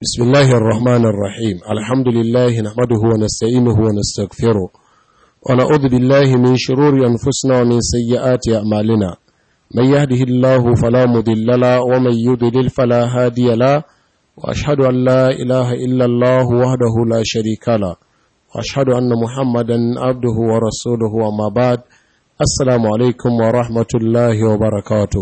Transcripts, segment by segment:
بسم الله الرحمن الرحيم الحمد لله نحمده ونستعينه ونستغفره ونعوذ بالله من شرور أنفسنا ومن سيئات أعمالنا من يهده الله فلا مضل له ومن يضلل فلا هادي له وأشهد أن لا إله إلا الله وحده لا شريك له وأشهد أن محمدا عبده ورسوله وما بعد السلام عليكم ورحمة الله وبركاته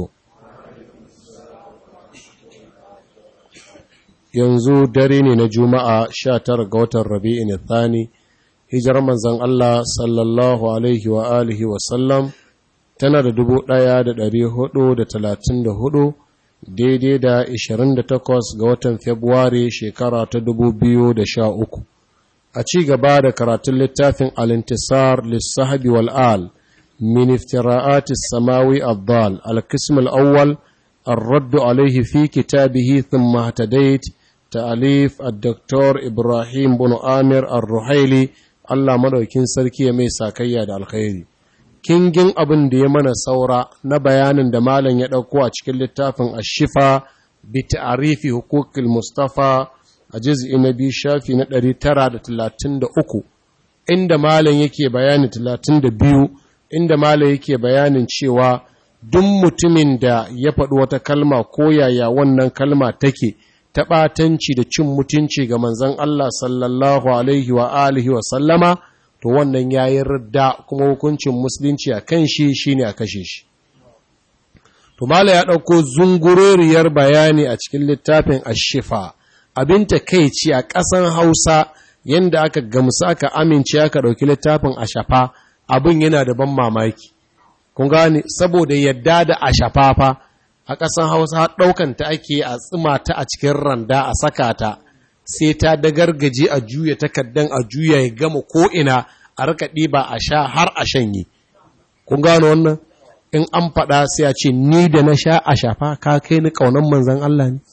yanzu dare ne na juma'a sha tara ga watan rabi'in thani hijirar manzan Allah sallallahu alaihi wa alihi wasallam tana da dubu ɗaya da ɗari hudu da talatin da hudu daidai da ishirin da takwas ga watan februari shekara ta dubu biyu da sha uku a ci gaba da karatun littafin alintisar lissahabi wal'al min iftira'atis samawi abdal al-kism al-awwal الرد عليه في كتابه ثم اهتديت ta'alif al-doktor ibrahim bin amir al-ruhaili allah madaukin sarki ya mai sakayya da alkhairi kingin abin da ya mana saura na bayanin da malam ya ɗauko a cikin littafin ashifa bi ta'arifi hukukul mustafa a juz'i na biyu shafi na 933 inda malam yake bayani 32 inda malam yake bayanin cewa duk mutumin da ya faɗi wata kalma ko yaya wannan kalma take ta ɓatanci da cin mutunci ga manzan Allah sallallahu Alaihi wa alihi wa sallama, to wannan ya yi radda kuma hukuncin musulunci a kan shi shi ne a kashe shi. To, Mala ya ɗauko zunguroriyar bayani a cikin littafin Ashifa, abin ta kai ci a ƙasan Hausa yadda aka gamsu aka amince aka ɗauki littafin Ashafa, abin yana da ban mamaki. Kun gane, saboda yadda da Ashafa fa, a ƙasan hausa ɗaukanta ake a tsima ta a cikin randa a saka ta sai ta dagargaje a juya takardan a juya ya gama ko'ina a rika ɗiba a sha har a shanye kun gano wannan in an faɗa sai a ce ni da na sha a shafa ka kai ni ƙaunar manzan Allah ne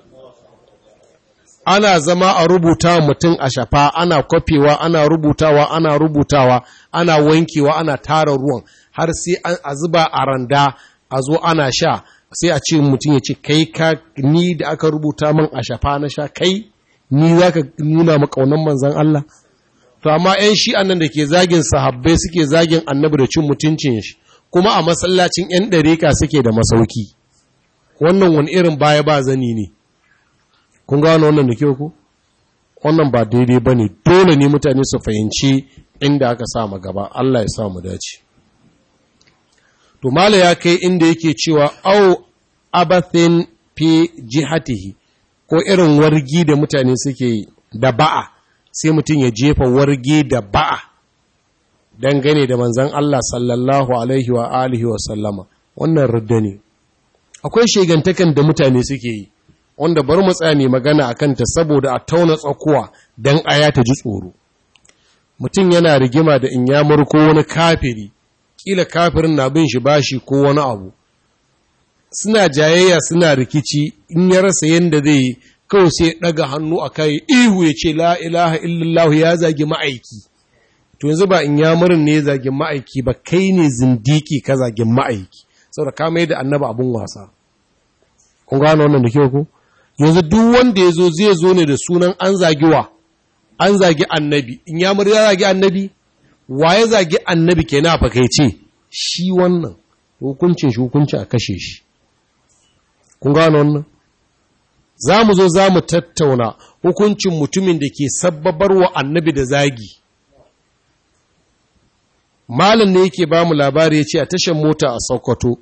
ana zama a rubuta mutum a shafa ana kwafewa ana rubutawa ana rubutawa ana wankewa ana tara ruwan har sai a zuba a randa a zo ana sha sai a ce mutum ya ce kai ka ni da aka rubuta min a shafa na sha kai ni za ka nuna makaunan manzan Allah to amma 'yan shi'an nan da ke zagin sahabbai suke zagin annabi da cin mutuncin shi kuma a masallacin 'yan ɗareka suke da masauki wannan wani irin baya ba zani ne kun gano wannan da kyau ku wannan ba daidai ba ne dole ne mutane su fahimci inda aka sa gaba Allah ya sa mu dace to mala ya kai inda yake cewa au abathin fi jihatihi ko irin wargi da mutane suke yi da ba'a sai mutum ya jefa wargi da ba'a dangane da manzan Allah sallallahu alaihi wa alihi wa sallama wannan rudda ne akwai shegantakan da mutane suke yi wanda bar mu tsaya mai magana akan ta saboda a tauna tsakuwa dan aya ta ji tsoro mutum yana rigima da in ya ko wani kafiri kila kafirin na bin shi bashi ko wani abu suna jayayya suna rikici in ya rasa yadda zai yi kawai sai daga hannu a kai ihu ya ce la ilaha illallah ya zagi ma'aiki to yanzu ba in ya murin ne ya zagi ma'aiki ba kai ne zindiki ka zagi ma'aiki saboda ka mai da annaba abun wasa kun gano wannan da kyau ko yanzu duk wanda ya zo zai zo ne da sunan an zagi wa an zagi annabi in ya murya zagi annabi wa ya zagi annabi ke na fakaice shi wannan hukuncin shi hukunci a kashe shi kun gano wannan za mu zo za mu tattauna hukuncin mutumin da ke sabbabar wa annabi da zagi malin ne yake ba mu labari ya ce a tashar mota a sokoto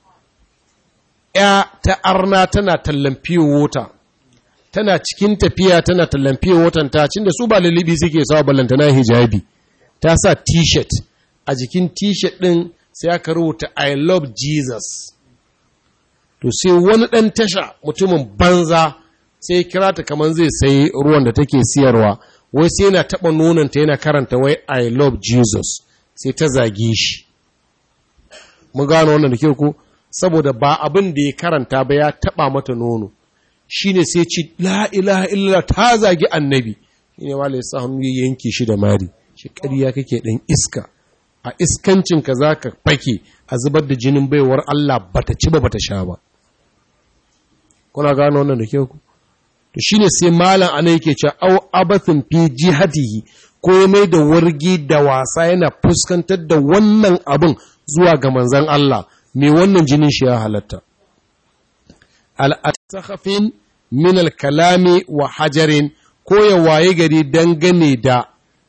ya ta arna tana tallan fiye wota tana cikin tafiya tana tallan fiye wotan ta cin da su ba lalibi suke sawa ballantana hijabi ta sa t-shirt a jikin t-shirt ɗin sai aka rubuta I love Jesus. To sai wani ɗan tasha mutumin banza sai kira ta kamar zai sai ruwan da take siyarwa, wai sai yana taɓa nonanta yana karanta wai I love Jesus sai ta zage shi. Mun gano wannan da ke ku? Saboda ba abin da ya karanta ba ya taɓa mata nono. Shi ne sai ci la ilaha illa ta zagi annabi. Shi ne wale ya sa hannu ya yanke shi da mari. shi ƙarya kake ɗan iska a iskancinka za ka fake a zubar da jinin baiwar Allah bata ci ba bata sha ba kuna gano wannan da kyau to shine sai malam ana yake cewa au abathin fi jihatihi ko ya mai da wargi da wasa yana fuskantar da wannan abin zuwa ga manzan Allah mai wannan jinin shi ya halatta al'asakhafin min al-kalami wa hajarin ko ya waye gari dangane da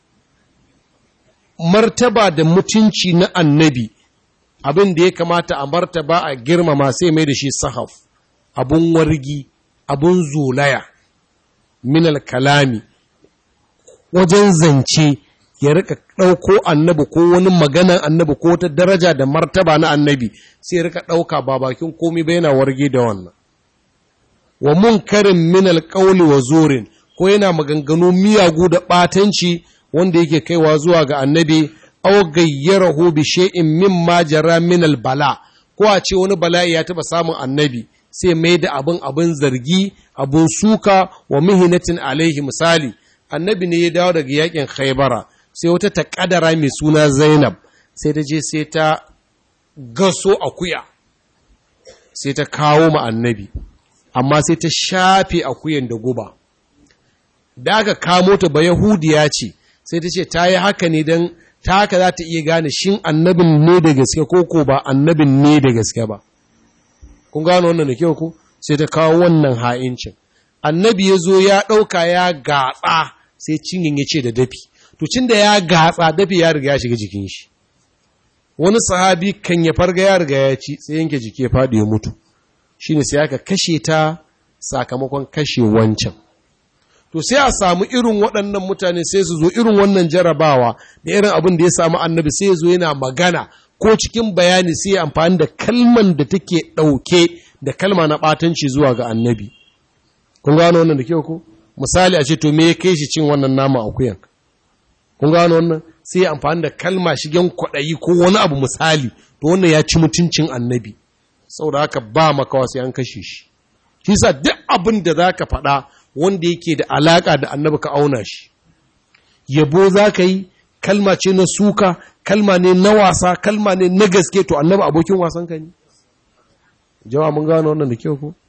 martaba da mutunci na annabi abin da ya kamata a martaba a girmama sai mai da shi sahaf abun wargi abun zolaya minal kalami wajen zance ya rika ɗauko annabi ko wani maganan annabi ko ta daraja da martaba na annabi sai ya rika ɗauka ba bakin komi ba yana warge da wannan wa munkarin minal ƙauli wa zurin ko yana maganganu miyagu da ɓatanci wanda yake kaiwa zuwa ga annabi aw gayyarahu bi shay'in mimma jara min al bala ko a ce wani bala'i ya taba samun annabi sai mai da abin abin zargi abin suka wa mihinatin alaihi misali annabi ne ya dawo daga yakin khaybara sai wata takadara mai suna zainab sai ta je sai ta gaso akuya sai ta kawo ma annabi amma sai ta shafe akuyan da guba da aka kamo ta ba yahudiya ce sai ta ce ta yi haka ne don ta haka za ta iya gane shin annabin ne da gaske ko ko ba annabin ne da gaske ba kun gano wannan da kyau ku sai ta kawo wannan ha'incin annabi ya zo ya ɗauka ya gatsa sai cinyin ya ce da dafi to cin da ya gatsa dafi ya riga ya shiga jikin shi wani sahabi kan ya farga ya riga ya ci sai yanke jiki ya faɗi ya mutu shine sai aka kashe ta sakamakon kashe wancan to sai a samu irin waɗannan mutane sai su zo irin wannan jarabawa da irin abin da ya samu annabi sai ya zo yana magana ko cikin bayani sai ya amfani da kalman da take ɗauke da kalma na ɓatanci zuwa ga annabi kun gano wannan da kyau ko misali a ce to me ya kai shi cin wannan nama akuyan kun gano wannan sai ya amfani da kalma shigen kwaɗayi ko wani abu misali to wannan ya ci mutuncin annabi saboda haka ba makawa sai an kashe shi shi sa duk abin da za ka faɗa wanda yake da alaƙa da annabi ka auna shi yabo za ka yi kalma ce na suka kalma ne na wasa kalma ne na gaske to annabi abokin wasan ka ne jawa mun gano wannan da kyau ko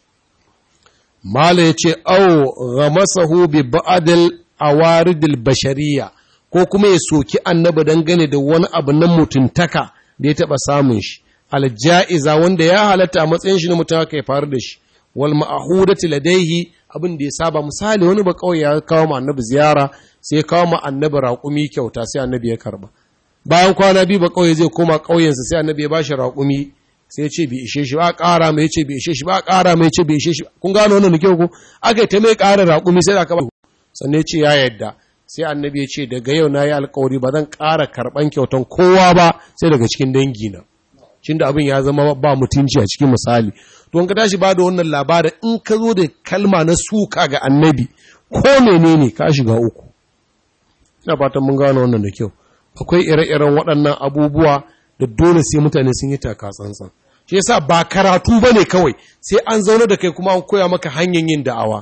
mala ya ce au ghamasahu bi ba'dil awaridil bashariya ko kuma ya soki annabi dangane da wani abu na mutuntaka da ya taɓa samun shi alja'iza wanda ya halatta a matsayin shi na mutum ya faru da shi wal ma'ahudati ladaihi abin da ya saba misali wani ba kawai ya kawo ma annabi ziyara sai ya kawo ma annabi raƙumi kyauta sai annabi ya karba bayan kwana biyu ba kawai zai koma ƙauyensa sai annabi ya bashi raƙumi sai ya ce bai ishe shi ba ƙara mai ce bai ishe shi ba ƙara mai ce bai ishe shi kun gano wannan da kyau ko aka ta mai ƙara raƙumi sai da aka ba sannan ya ce ya yadda sai annabi ya ce daga yau na yi alƙawari ba zan ƙara karɓan kyautan kowa ba sai daga cikin dangina cin da abin ya zama ba mutunci a cikin misali to ka tashi ba da wannan labarin in ka zo da kalma na suka ga annabi ko menene ka shiga uku ina fatan mun gano wannan da kyau akwai ire-iren waɗannan abubuwa da dole sai mutane sun yi taka tsantsan shi yasa ba karatu bane kawai sai an zauna da kai kuma an koya maka hanyar yin da'awa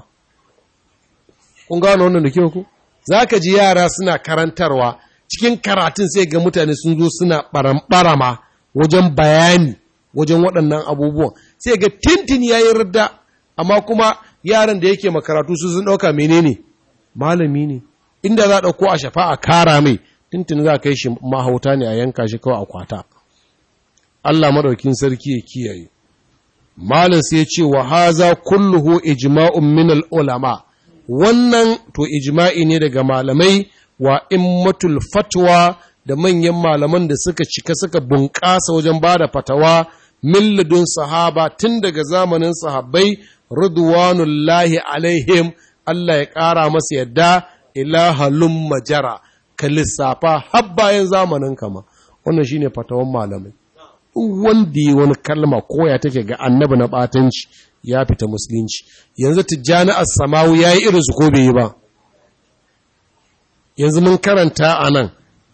kun gano wannan da kyau ku zaka ji yara suna karantarwa cikin karatun sai ga mutane sun zo suna barama wajen bayani wajen waɗannan abubuwan sai ga tintin ya yi rida amma kuma yaran da yake makaratu su sun ɗauka menene malami ne inda za a ɗauko a shafa a kara mai tintin za a kai shi mahauta ne a yanka shi kawai a kwata Allah madaukin sarki ya kiyaye malam sai ce wa haza kulluhu ijma'un min ulama wannan to ijma'i ne daga malamai wa immatul fatwa da manyan malaman da suka cika suka bunƙasa wajen ba da fatawa milladun sahaba tun daga zamanin sahabbai ridwanullahi alaihim Allah ya ƙara masa yadda ilahalun majara ka lissafa har bayan zamanin kama wannan shine fatawan malamai wanda yi wani kalma koya take ga annabi na batanci ya fita musulunci yanzu tijjani as-samawu yayi irin su ko bai yi ba yanzu mun karanta a nan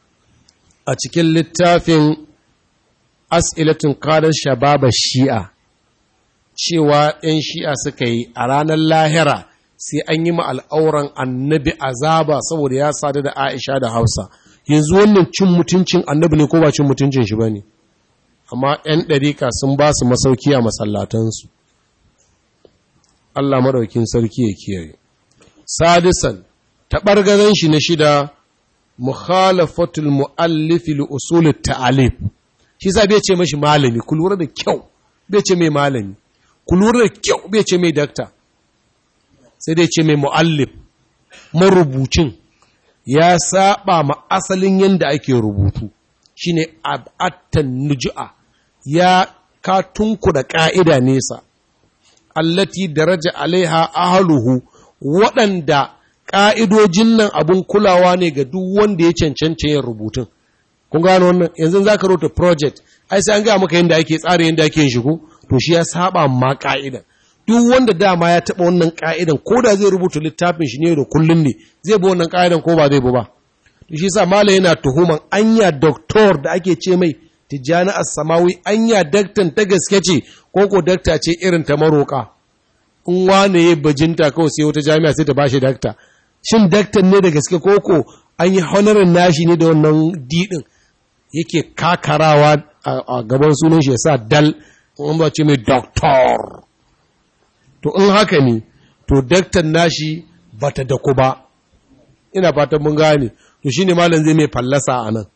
a cikin littafin as'ilatun kadar shababa shi'a cewa ‘yan shi'a suka yi a ranar lahira sai an yi al'auran annabi azaba saboda ya sadu da aisha da hausa yanzu wannan cin mutuncin annabi ne ko ba cin mutuncin shi ba ne amma ‘yan ɗarika sun ba su masauki a masallatansu Allah maɗaukin sarki ya kiyaye sadisan taɓargazan shi na shida mukhalafatul mu'allifi li usulit ta'alif shi sa bai ce mashi malami ku lura da kyau bai ce mai malami ku lura da kyau bai ce mai dakta sai dai ce mai mu'allif marubucin ya saba ma asalin yadda ake rubutu shine ab'attan nujua ya katunku da ka'ida nesa allati daraja alaiha ahluhu waɗanda ƙa'idojin nan abin kulawa ne ga duk wanda ya cancanta yin rubutun kun gano wannan yanzu za ka rota project ai sai an gaya maka yadda ake tsara yadda ake yin shigo to shi ya saba ma ka'idan duk wanda dama ya taɓa wannan ka'idan ko da zai rubuta littafin shi ne da kullun ne zai bi wannan ka'idan ko ba zai bi ba to shi yasa malai yana tuhuman anya doktor da ake ce mai tijjani as-samawi anya daktan ta gaske ce ko ko dakta ce irin ta maroka in wane ya bajinta kawai sai wata jami'a sai ta bashi dakta shin daktan ne da gaske ko ko an yi honorin nashi ne da wannan didin yake kakarawa a gaban sunan shi ya sa dal in ba ce mai doktor to in haka ne to daktan nashi bata dako ba ina fatan mun gane to shine malam zai mai fallasa a nan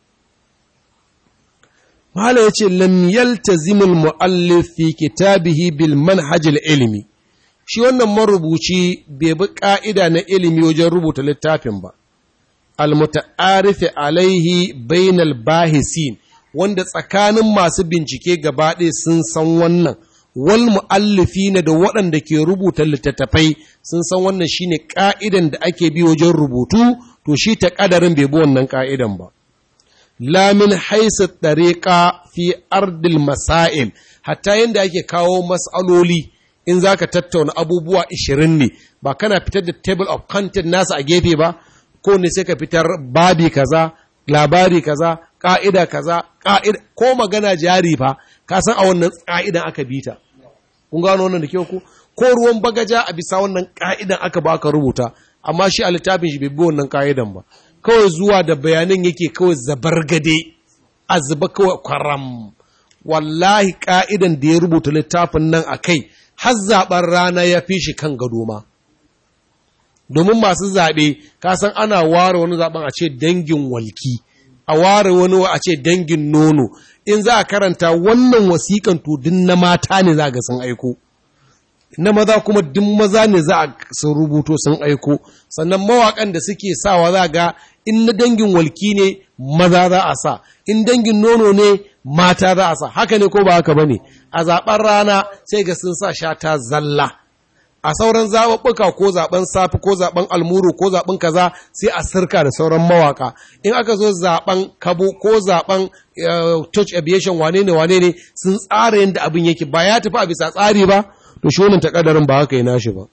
malam ya ce lam yaltazimul muallif fi kitabihi bil manhajil ilmi shi wannan marubuci bai bi ka'ida na ilimi wajen rubuta littafin ba almuta'arifi alaihi bainal bahisin wanda tsakanin masu bincike gaba ɗaya sun san wannan wal mu'allifina da waɗanda ke rubuta littattafai sun san wannan shine ka'idan da ake bi wajen rubutu to shi ta kadarin bai bi wannan ka'idan ba la min haisu tariqa fi ardil masail hatta yanda ake kawo mas'aloli in zaka tattauna abubuwa 20 ne ba kana fitar da table of content nasa a gefe ba ko ne sai ka fitar babi kaza labari kaza ka'ida kaza ka'ida ko magana jari fa ka san a wannan ka'idan aka bita kun gano wannan da kyau ko ko ruwan bagaja a bisa wannan ka'idan aka ba ka rubuta amma shi a littafin shi bai bi wannan ka'idan ba kawai zuwa da bayanan yake kawai zabargade a zuba kawai kwaram wallahi ka'idan da ya rubuta littafin nan a kai har zaɓen rana ya fi shi kan gado ma domin masu zaɓe kasan ana ware wani zaɓen a ce dangin walki a ware wani a ce dangin nono in za a karanta wannan wasiƙan to din na mata ne za ga sun aiko na maza kuma duk maza ne za a sun rubuto sun aiko sannan mawaƙan da suke sawa za ga in na dangin walki ne maza za a sa in dangin nono ne mata za a sa haka ne ko ba haka ba ne a zaɓen rana sai ga sun sa shata zalla a sauran zaɓuɓɓuka ko zaɓen safi ko zaɓen almuru ko zaɓen kaza sai a sirka da sauran mawaka in aka zo zaɓen kabo ko zaɓen touch aviation wane ne wane ne sun tsara yadda abin yake ba ya tafi a bisa tsari ba to shi wannan takadarin ba haka yi nashi ba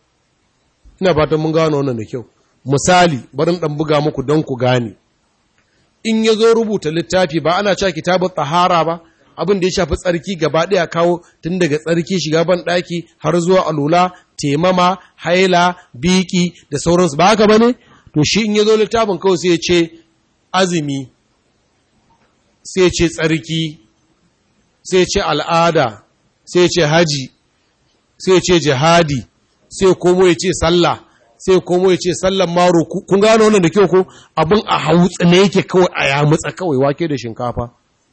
ina fatan mun gano wannan da kyau misali barin ɗan buga muku don ku gane in ya zo rubuta littafi ba ana cewa kitabun tsahara ba abin da ya shafi tsarki gaba ɗaya kawo tun daga tsarki shiga ban ɗaki har zuwa alula temama haila biki da sauransu ba haka ba ne to shi in ya zo littafin kawai sai ya ce azumi sai ya ce tsarki sai ya ce al'ada sai ya ce haji sai ya ce jihadi sai komo ya ce sallah sai komo ya ce sallan maro kun gano wannan da kyau ko abin a hautsa ne yake kawai a yamutsa kawai wake da shinkafa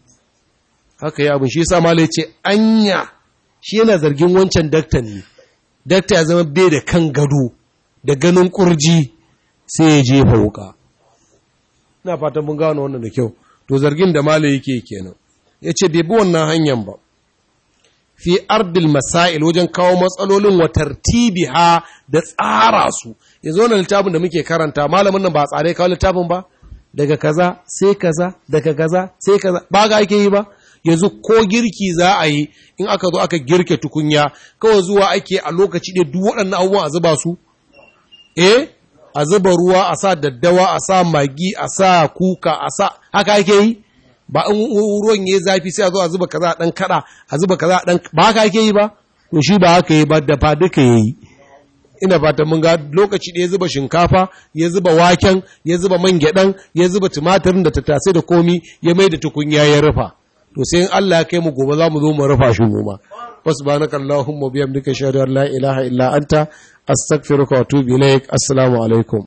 haka ya abin shi yasa malai ce anya shi yana zargin wancan daktan ne dakta ya zama bai da kan gado da ganin kurji sai ya jefa wuka ina fatan mun gano wannan da kyau to zargin da malai yake kenan ya ce bai bi wannan hanyar ba fi ardil masail wajen kawo matsalolin wa tartibiha da tsara su yanzu wannan littafin da muke karanta malamin nan ba tsare kawo littafin ba daga kaza sai kaza daga kaza sai kaza ba ga ake yi ba yanzu ko girki za a yi in aka zo aka girke tukunya kawai zuwa ake a lokaci ɗaya duk waɗannan abubuwan a zuba su eh a zuba ruwa a sa daddawa a sa magi a sa kuka a sa haka ake yi ba in ruwan ya zafi sai a zo a zuba kaza a ɗan kaɗa a zuba kaza a ɗan ba haka ake yi ba to shi ba haka yi ba da fa duka ya yi ina fata mun ga lokaci da ya zuba shinkafa ya zuba waken ya zuba man gyaɗan ya zuba tumatirin da tattasai da komi ya mai da tukunya ya rufa to sai in Allah ya kai mu gobe za mu zo mu rufa shi mu ma fasbanaka Allahumma biyamdika shahadu an la ilaha illa anta astaghfiruka wa atubu ilaik assalamu alaikum